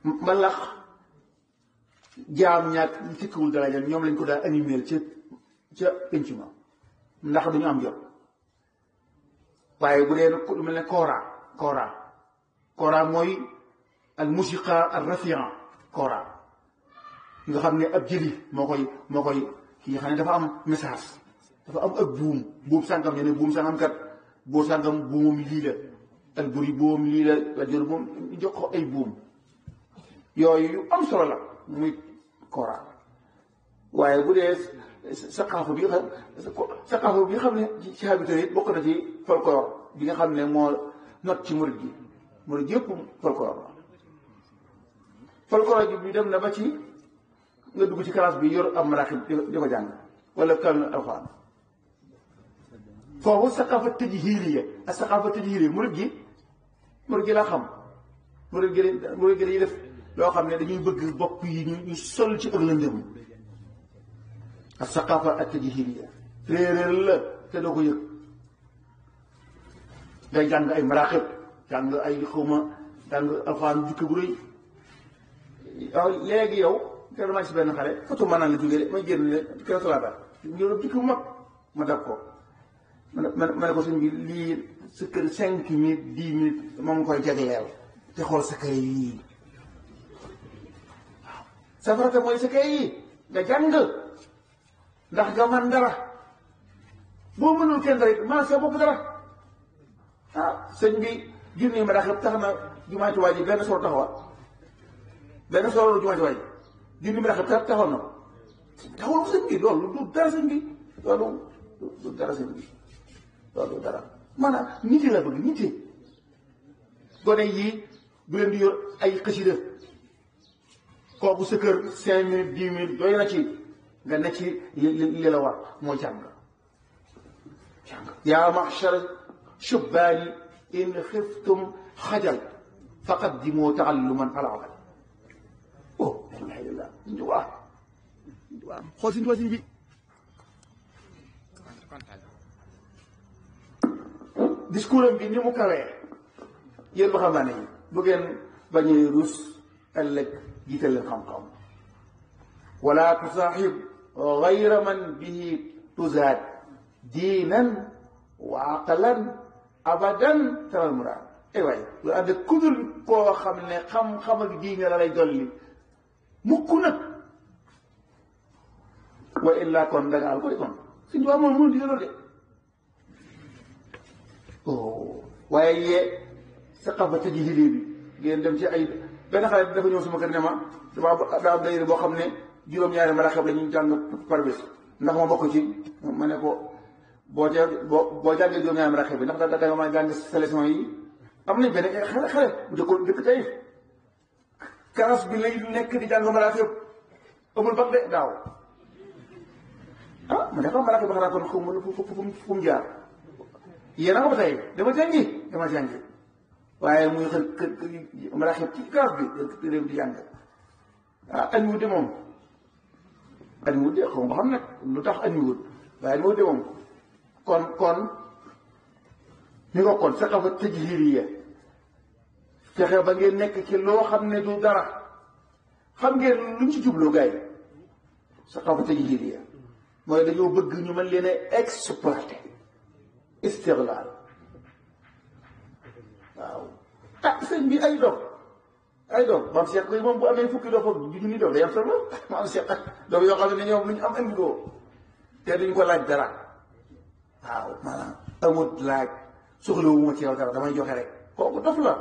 mbalax jaam ñaak ñu tikkiwul daraja ñoom lañ ko daal animé ca ca penc ma ndax duñu am jot waaye bu dee lu mel ne kora kora kora mooy al musiqa al rafian kora nga xam ne ab jëli moo koy moo koy ki nga xam ne dafa am message dafa am ak buum buum sàngam ñu ne buum sàngam kat boo sàngam buumam lii la al buri buumam lii la la jël moom ñu jox ko ay buum yooyu yu am solo la muy kora waaye bu dee saqaafu bi nga xam saqaafu bi nga xam ne ci habitat yi bokk na ci folklore bi nga xam ne moo not ci murid gi murid yëpp folklore la folklore bi dem na ba ci nga dugg ci classe bi yor am maraaxib di ko jàng wala kam alxuraan foofu saqaafa tajhiiliya ak saqaafa tajhiiliya murid gi murid gi laa xam murid gi murid gi dañuy def loo xam ne dañuy bëgg bopp yi ñu ñu sol ci ak lëndëm ak saqaafa ak tajhiiliya réeréer la te doo ko yëg ngay jàng ay maraaxib jàng ay xawma jàng alxuraan jukki bu rëy waaw léegi yow kenn maa si benn xale foto ma naan la jógee de may génn ne kenn salaata ñu jukki bu mag ma dab ko ma ne ma ne ko suñ bi lii sa kër cinq minutes dix minutes moom nga koy jagleel te xool sa kër yii waaw sa farata mooy sa kër yi nga jàng ndax nga man dara boo mënul kenn dara it man sa bopp dara ah sëñ bi junni ma dax tax na jumaa Tuubaa ji benn solo taxawa benn solo jumaa Tuubaa ji junni ma dax taxaw na ko taxawul ko sëñ bi loolu du dara sëñ bi loolu du dara sëñ bi loolu dara maanaam nit la bëgg nit gone yii bu leen di yor ay xasida kooku sa kër cinq minutes dix minutes doy na ci nga ne ci li la war mooy jàng jàng yaa machar shubbaani in xiftum xajal faqaddimoo taalluman alaabal oh alhamdulillah suñ tubaa suñ tubaa xool suñ tubaa bi discours am bi ni mu kawee yéen waxambaane yi bu ngeen bañee rus ëllëg jiital leen xam-xam wala tusaaxib gayra man bihi tuzaad diinan wa aqlan abadan taral muraad ay waay lu ànd kudul koo xam ne xam-xam ak diine la lay dolli mukk nag wa illa kon da nga al koy kon suñ tubaab moom mënu di loolu de waaye yee saqafa tajhili bi ngeen dem ci ay benn xale dafa ñëw sama kër ne ma dama daa am dayre boo xam ne juróom-ñaari maraxab la ñuy jàng par bés ndax ma bokk ci ma ne ko boo ca boo boo jàngee juróom-ñaari maraxab bi ndax da da nga mën a jàng sélection yi am nañ benn xale xale bu dëkkoon dëkk tey karas bi lay nekk di jàng maraxab amul bag de daaw ah ma ne xam maraxab ba xanaa kon fu mu fu mu jaar yéen a nga ba tey dama jàngi dama jàngi waaye muy xër kër kër maraxib ci kaas bi réew di jàng ah añ wut de moom añ wut de xaw ma xam nag lu tax añ wut waaye añ wut de moom kon kon ni nga kon saqafa tajhiriya fexe ba ngeen nekk ci loo xam ne du dara xam ngeen luñ ci jubloo gars yi saqafa tajhiriya mooy dañoo bëgg ñu mën leen a exploiter istiglaal waaw ah sëñ bi ay doom ay doom maam Cheikh koy moom bu amee fukki doom ak junni doom day am solo maam Cheikh ak doom yoo xam ne ñoom lu ñu am andi ko te duñ ko laaj dara waaw maanaam amut laaj soxlawu ma ci yow dara damay joxe rek kooku dof la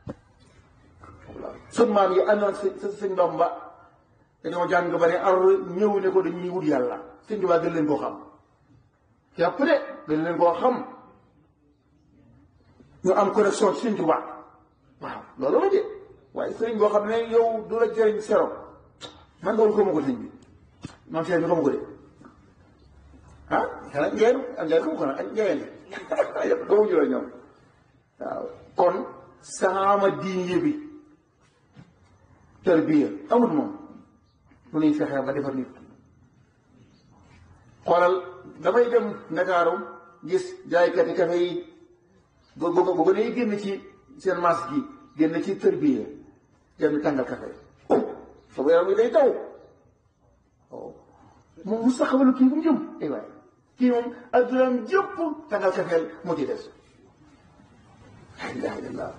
sun maam yi àndoon sa sëñ Bamba dañoo jàng ba ne ar ñëw ne ko dañuy wut yàlla sëñ Tuubaa gën leen koo xam yàpp de gën leen koo xam ñu am connexion ci sëñ Tuubaa waaw loolu la de waaye sëriñ boo xam ne yow du la jëriñ sero man loolu xamu ko sëñ bi maam Cheikh bi xamu ko de ah xanaa ngeen ak ngeen xamu ko nag ak ngeen yëpp xamu ñu la ñoom waaw kon saama diine bi tarbiya amul moom lu ñuy fexee ba defar nit xoolal damay dem Ndakaaru gis jaaykati kafe yi bu bu bu gën a génn ci seen masque gi génn ci tërbiya dem di tàngal café oh sama yaram bi day daw oh moom mu saxawalu kii bu mu jëm ay waay kii moom addunaam jëpp tàngal café moo ci des la ilaha illallah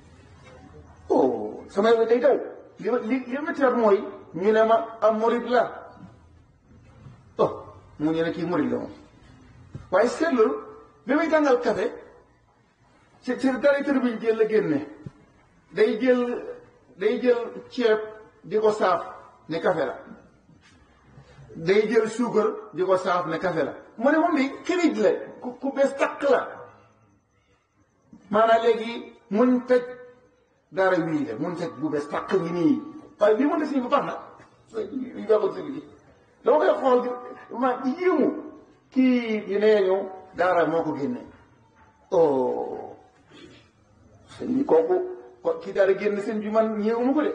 oh sama yaram bi day daw li ma li li ma teer mooy ñu ne ma am murid la oh mu ñu ne kii murid la moom waaye seetlu bi muy tàngal café ci ci dara tër bi jël la génne day jël day jël ceeb di ko saaf ne café la day jël suukar di ko saaf ne café la mu ne moom bi kirij la ku ku bees takk la maanaam léegi muñ tëj dara wii la mun tëj bu bees takk ngi nii waaye lii mën na si bu baax na li baaxul si bi dama koy xool ma yéemu kii yi nee ñu daara moo ko génne oh sëñ bi kooku ko kii daara génn sëñ bi man ñëwuma ko de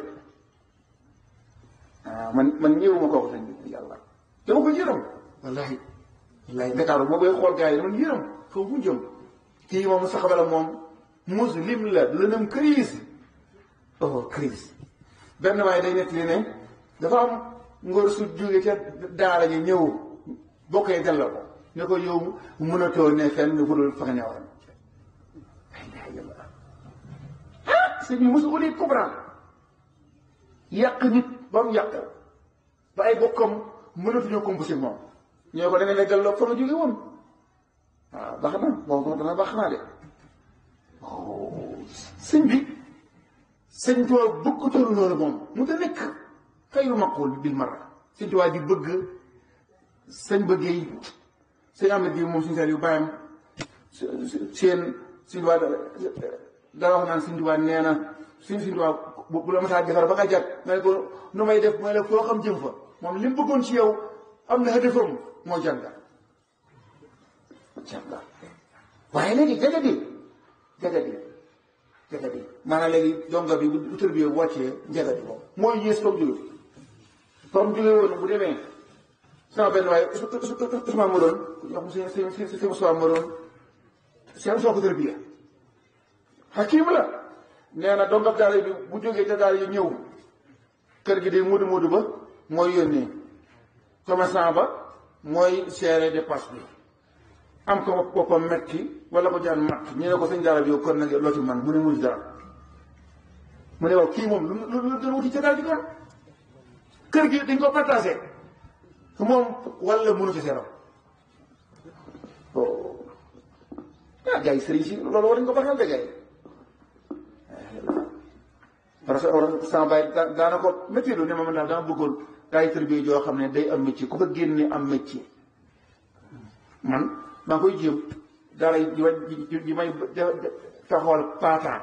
ah man man ñëwuma kooku sëñ bi yàlla dama ko yërëm wallahi wallahi Ndakaaru moo koy xool gars yi man yërëm foofu mu jëm kii moom sax bala moom muslim la lënam crise oh crise benn waaye day nekk li ne dafa am ngóor su jóge ca daara ji ñëw bokkee delloo ko ne ko yow mënatoo ne fenn nga fudul fa nga newoon ah sëñ bi mosu ko lii comprendre yàq nit ba mu yàq ba ay bokkam mënatuñoo composé moom ñoo ko da nga ne delloo fa nga jóge woon waaw baax na boobu dana baax naa de sëñ bi sëñ Tuubaa bëggutoon loolu moom mu ta nekk xayru maqul bil marra sëñ Tuubaa di bëgg sëñ bëggee sëñ Ahmed bi moom suñu seel yu bàyyam seen sëñ Tuubaa dara wax naan sëñ Tuubaa nee na suñ sëñ Tuubaa bu la masaa defar ba nga jat nga ne ko nu may def mooy la foo xam jëm fa moom li mu bëggoon ci yow am na hëdëfam moo jànga jànga waaye léegi jagadi jagadi jagadi maanaam léegi donga bi bu tër bi wàccee jagadi moom mooy yées comme jóge comme jóge woon bu demee sama benn waaye Ousmane ma doon wax si si si si Ousmane ma doon seen soo ko tër bi xakim la nee na dongab daara bi bu jógee ca daara yi ñëw kër gi de mudu mudu ba mooy yónnee commerçant ba mooy seere dépasse bi am ko boppam metti wala ko jaan matt ñu ne ko sëñ daara bi yow kon nag loo ci man mu ne mul dara mu ne waaw kii moom lu lu lu doon wuti ca daara ji kon kër gi dañ ko partagé moom wala mënu ci seeram ah gars yi sëriñ si loolu war nañ ko baxal de gars yi parce que sama bàyyi daana ko métier lu ne ma man daal dama bëggoon daay tërbiye joo xam ne day am métier ku ko génne am métier man maa ngi koy jéem daara yi ji may taxawal paataan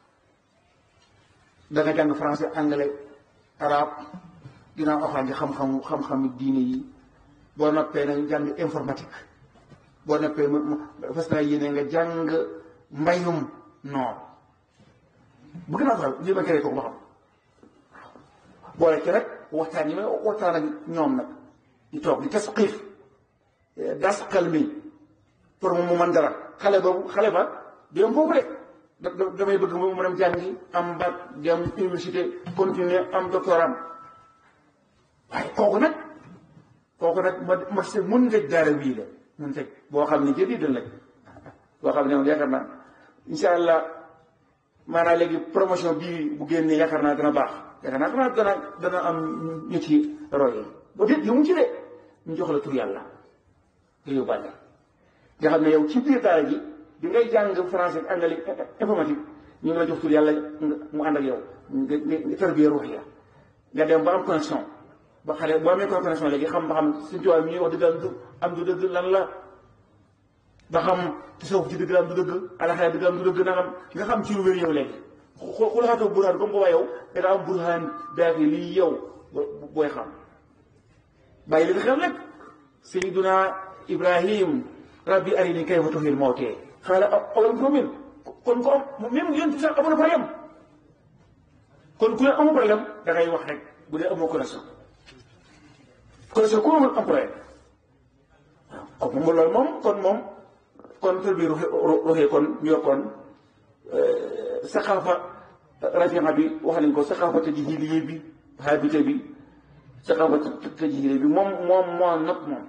da nga jàng français anglais arabe ginnaaw alxuraan ji xam-xamu xam-xamu diine yi boo noppee nag jàng informatique boo noppee fas naa yéene nga jàng mbayum noor bëgg naa ko li ma créé ko ba xam boole ci rek waxtaan yi may waxtaan ak ñoom nag di toog di tasqiif das xel mi pour mu mën dara xale boobu xale ba dem foofu de damay bëgg mu dem jàngi am bac dem université continuer am doctorat waaye kooku nag kooku nag ma ma se mun nga daara wii la mun teg boo xam ne jëri dal nag boo xam ne moom yaakaar naa insha allah maanaam léegi promotion bii bu génnee yaakaar naa dana baax yaakaar naa dana dana dana am ñu ci roye ba déet yu mu ci de ñu jox la tur yàlla nga yóbbaale nga xam ne yow ci biir daara ji bi ngay jàng français ak anglais informatique ñu ngi la jox tur yàlla mu ànd ak yow nga nga tarbiya ruux ya nga dem ba am connexion ba xale boo amee connexion léegi xam ba xam suñu tubaab mi ñuy wax dëgg am du dëgg lan la ba xam tasawuf ci dëgg am du dëgg alaxira dëgg am du dëgg nangam nga xam ci lu wér yow léegi xul xatoo burhaan comme booba yow da nga am burhaan daaki lii yow booy xam bàyyi li nga xam lépp sayiduna ibrahim rabbi arini kayfa tuhyil mawtee xaala awalam tu'min kon ko am même yonent sax amoon na problème kon ku ne amoo problème da ngay wax rek bu dee amoo connexion connexion ku amul am problème waaw kon moom loolu moom kon moom kon tër bi ruxee kon ñu kon saxaafa rafiqa bi wax nañ ko saqafata jahiliya bi habité bi saqafata jahiliya bi moom moom moo not moom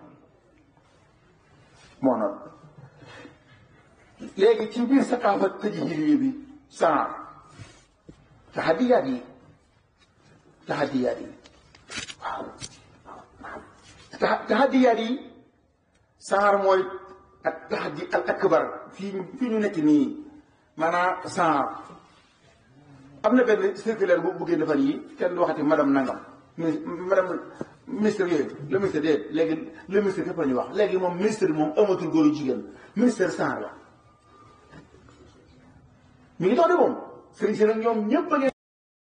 moo not léegi ci biir saqafata jahiliya bi saar taxadiyaat yi taxadiyaat yi waaw taxadiyaat yi saar mooy ak taxadi al akbar fii fii ñu nekk nii maanaam saar am na benn circulaire bu buggee defar yi kenn du waxati madame nangam madame ministre yooyu le ministre de léegi le ministre képp la ñuy wax léegi moom ministre bi moom amatul góor yu jigéen ministre saar la mi ngi dox de moom sëriñ si nag ñoom ñëpp a